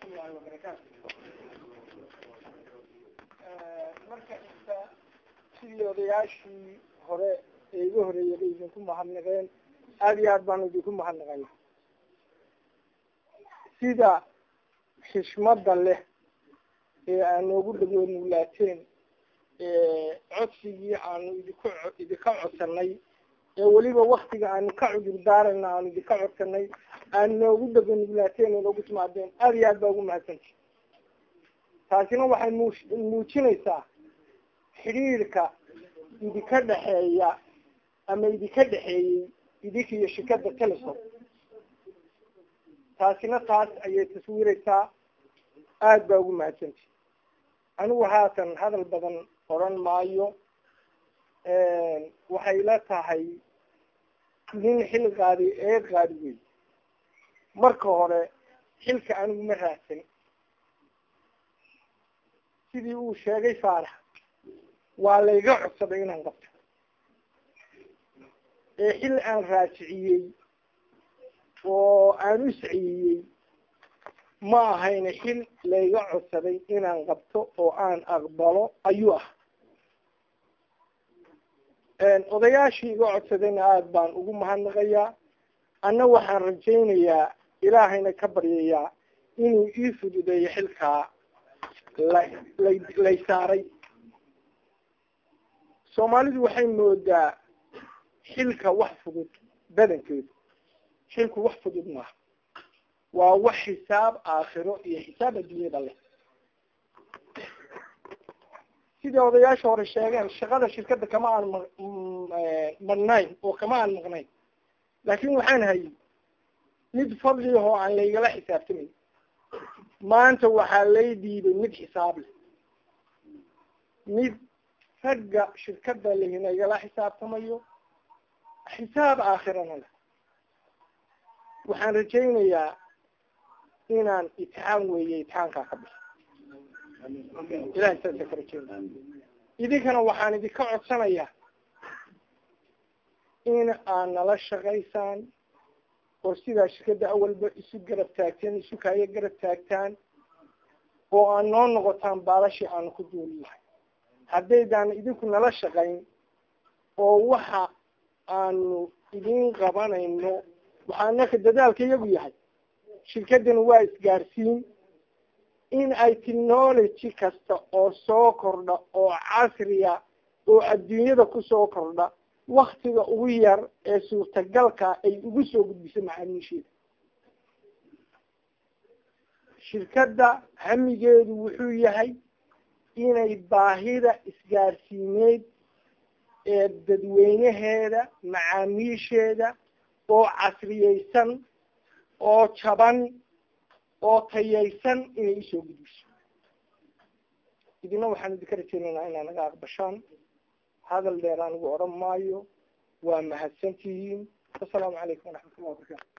waraxmatullahi wabarakaatu marka inta sidii odayaashii hore ee iga horeeyay bay idinku mahadnaqeen aada iyo aad baanu idinku mahadnaqayna sida xishmada leh ee aan noogu dhagoonulaateen codsigii aanu idinku idinka codsanay ee weliba waktiga aanu ka cudur daarayna aanu idinka codsanay aad noogu dhagoonulaateen oo noogu timaadeen aada iyo aad baa ugu mahadsanti taasina waxay mu muujinaysaa xidhiirka idinka dhexeeya ama idinka dhexeeyey idinka iyo shirkada telesom taasina taas ayay taswiiraysaa aada baa ugu mahadsanti anigu haatan hadal badan oran maayo waxay la tahay nin xil qaadi ee qaadi wey marka hore xilka anigu ma raadsan sidii uu sheegay faarax waa layga codsaday inaan qabto ee xil aan raajiciyey oo aan u saciyey ma ahayna xil layga codsaday inaan qabto oo aan aqbalo ayuu ah odayaashii iga codsadayna aada baan ugu mahadnaqayaa anna waxaan rajaynayaa ilaahayna ka baryayaa inuu ii fududeeyo xilkaa la lay lay saaray soomaalidu waxay moodaa xilka wax fudud badankeedu xilku wax fudud maaha waa wax xisaab aakhiro iyo xisaab adduunyada leh sidii odayaasha hore sheegeen shaqada shirkadda kama aan ma madhnayn oo kama aan maqnayn laakin waxaan hayay mid fadli ahoo aan laygala xisaabtamayn maanta waxaa lay diiday mid xisaab leh mid ragga shirkada lahinagala xisaabtamayo xisaab aakhirana leh waxaan rajaynayaa inaan itixaan weeye itixaankaa ka bixo ilahay saasa ka rajeynaya idinkana waxaan idinka codsanayaa in aad nala shaqaysaan oo sidaa shirkadda awalba isu garab taagteen isu kaayo garab taagtaan oo aad noo noqotaan baalashii aanu ku duuli lahay haddaydaan idinku nala shaqayn oo waxa aanu idin qabanayno waxaa naka dadaalka iyagu yahay shirkaddani waa isgaarsiin in ay technology kasta oo soo kordha oo casriya oo adduunyada kusoo kordha waktiga ugu yar ee suurtagalka ay ugu soo gudbiso macaamiisheeda shirkadda hamigeedu wuxuu yahay inay baahida isgaarsiineed ee dadweynaheeda macaamiisheeda oo casriyeysan oo jaban oo tayaysan inay usoo gudbiso idina waxaan idinka rajeynaynaa inaa naga aqbashaan hadal dheer anigu odhan maayo waa mahadsan tihiin asalaamu calaykum waraxmat ullah wabarakatu